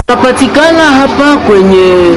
Napatikana hapa kwenye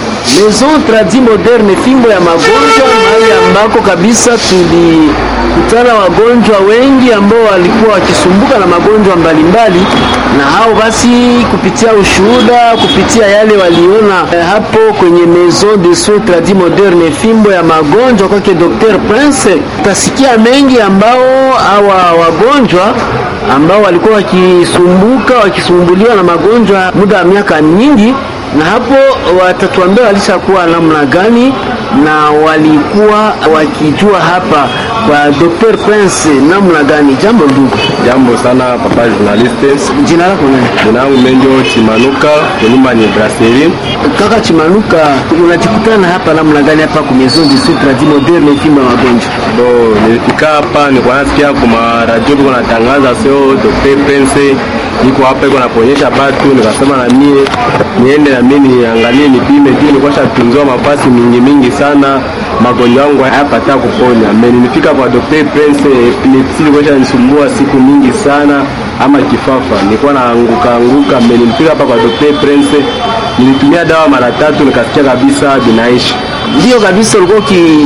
Maison Tradi Moderne, fimbo ya magonjwa, mahali ambako kabisa tulikutana wagonjwa wengi ambao walikuwa wakisumbuka na magonjwa mbalimbali, na hao basi, kupitia ushuhuda, kupitia yale waliona eh, hapo kwenye Maison de Soins Tradi Moderne, fimbo ya magonjwa kwake Dr. Prince, utasikia mengi ambao hawa wagonjwa ambao walikuwa wakisumbuka wakisumbuliwa na magonjwa muda wa miaka mingi, na hapo watatuambia walishakuwa namna gani na walikuwa wakijua hapa kwa Dr. Prince namna gani. Jambo ndugu. Jambo sana papa journaliste. Jina lako nani? Jina langu Menjo Chimanuka, nyumba ni Brasserie. Kaka Chimanuka, unajikutana hapa namna gani hapa kwa Maison de Soins Tradi Moderne fimbo ya magonjwa? Bo, nilifika hapa nilikuwa nasikia kwa radio biko natangaza sio Dr. Prince iko hapa iko naponyesha batu, nikasema na mie niende na mimi niangalie nipime juu nilikuwa shatunziwa mapasi mingi mingi sana, magonjwa yangu hayapata kuponya. Mimi nilifika kwa Dr. Prince, epilepsi ilikuwa inanisumbua siku mingi sana, ama kifafa nilikuwa naanguka anguka. Mimi nilifika hapa kwa Dr. Prince, nilitumia dawa mara tatu, nikasikia kabisa binaishi Ndiyo kabisa, ulikuwa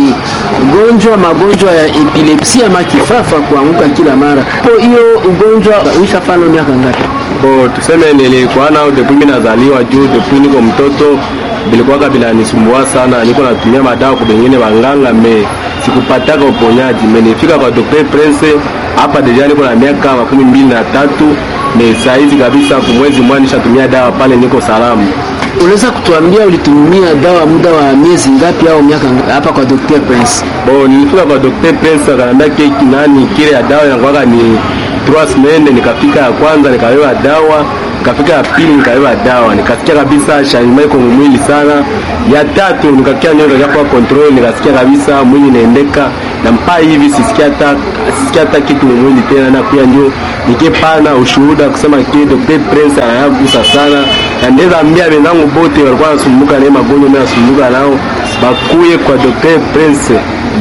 ukigonjwa magonjwa ya epilepsia ama kifafa, kuanguka kila mara. Kwa hiyo ugonjwa uishafanya miaka ngapi? Bo, tuseme nilikuwa nao depuis mimi nazaliwa juu depuis niko mtoto bilikuwaka binanisumbua sana, niko natumia madawa kwa bengine wanganga me sikupataka uponyaji. Me nifika kwa Dr. Prince hapa deja niko na miaka makumi mbili na tatu me saizi kabisa, kumwezi mmoja nishatumia dawa pale, niko salama. Unaweza kutuambia ulitumia dawa muda wa miezi ngapi au miaka ngapi hapa kwa Dr. Prince? Bo, nilifika kwa Dr. Prince akaniambia keki nani kile ya dawa inakuwaka ni trois semaines. Nikafika ya kwanza nikawewa dawa, nikafika ya pili nikawewa dawa, nikasikia kabisa changement iko mwili sana. Ya tatu nikakia nyoka kwa control, nikasikia kabisa mwili inaendeka na mpaka hivi sisikia hata sisikia hata kitu mwili tena, na pia ndio nikipana ushuhuda kusema kile Dr. Prince anayagusa sana, na ndeza ambia wenzangu bote walikuwa wanasumbuka na magonjwa mimi nasumbuka nao bakuye kwa Dr. Prince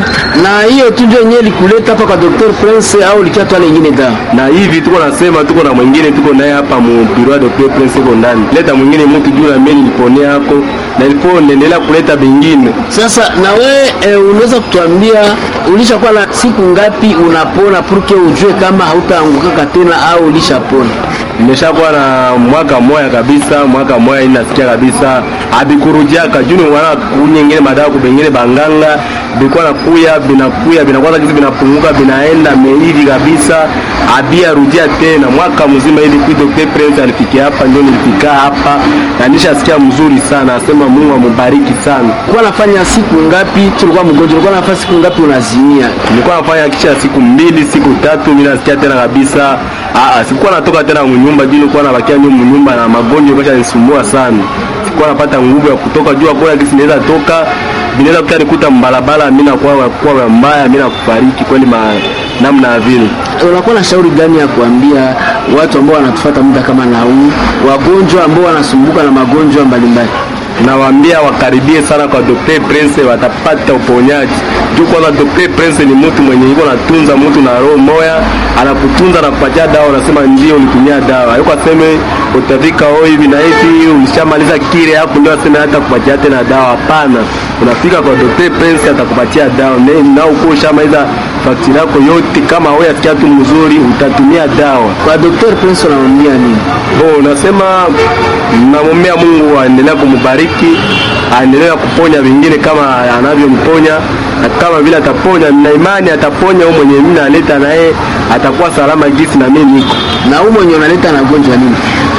Na hiyo tu ndio yenyewe likuleta hapa kwa Dr. Prince au likia tu nyingine dawa? na hivi tuko nasema, tuko na mwingine tuko naye hapa mu biro ya Dr. Prince iko ndani, leta mwingine mtu juu na mimi niliponea hako na ilipo naendelea kuleta bengine. Sasa na we e, unaweza kutuambia ulishakuwa na siku ngapi unapona purke ujue kama hautaangukaka tena au ulishapona? Nimeshakuwa na mwaka moya kabisa, mwaka moya ini nasikia kabisa abikurudiaka juu ni wana kunyengine madawa kubengine banganga bikuwa nakuya binakuya binakwaza kizi binapunguka binaenda mehivi kabisa abia rudia tena mwaka mzima hivi kui Dr. Prince alifikia hapa, ndio nilifika hapa na nishasikia mzuri sana, asema Mungu amubariki sana. Ulikuwa nafanya siku ngapi tulikuwa mgonjwa? Ulikuwa nafanya siku ngapi unazimia? nilikuwa nafanya kisha siku mbili siku tatu, mimi nasikia tena kabisa. Aa, sikuwa natoka tena mnyumba juu nilikuwa nabakia nyumba nyumba na magonjwa kasha nisumbua sana. Sikuwa napata nguvu ya kutoka juu kwa kisi naweza toka binaweza kuta nikuta mbalabala, mimi nakuwa kwa mbaya, mimi nakufariki kweli ma namna ya vile. Unakuwa na shauri gani ya kuambia watu ambao wanatufuata muda kama na huu, wagonjwa ambao wanasumbuka na magonjwa mbalimbali? Nawaambia wakaribie sana kwa Dr. Prince, watapata uponyaji. Juu kwanza Dr. Prince ni mtu mwenye iko natunza mtu na roho moya, anakutunza na kupatia dawa, unasema ndio ulitumia dawa. Hayuko aseme utafika oh hivi na hivi ulishamaliza kile hapo ndio aseme hata kupatia tena dawa. Hapana, unafika kwa Dr. Prince atakupatia dawa Ne- na uko ushamaliza fakturi yako yote, kama wewe asikia tu mzuri utatumia dawa. Kwa Dr. Prince unamwambia nini? Bo, nasema namwombea Mungu aendelea kumbariki, aendelea kuponya vingine kama anavyomponya, na kama vile ataponya, na imani ataponya huyo mwenye mimi naleta naye atakuwa salama gisi na mimi niko Na huu mwenye unaleta na gonjwa nini?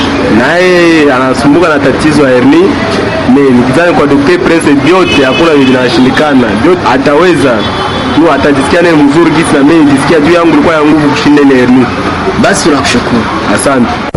naye anasumbuka na tatizo ya hernia. Mimi nikizani kwa Dr. Prince vyote hakuna vile vinashindikana, vyote ataweza tu, atajisikia naye mzuri gisi na mimi nijisikia juu yangu ilikuwa ya nguvu kushinda ile hernia. Basi tunakushukuru. Asante.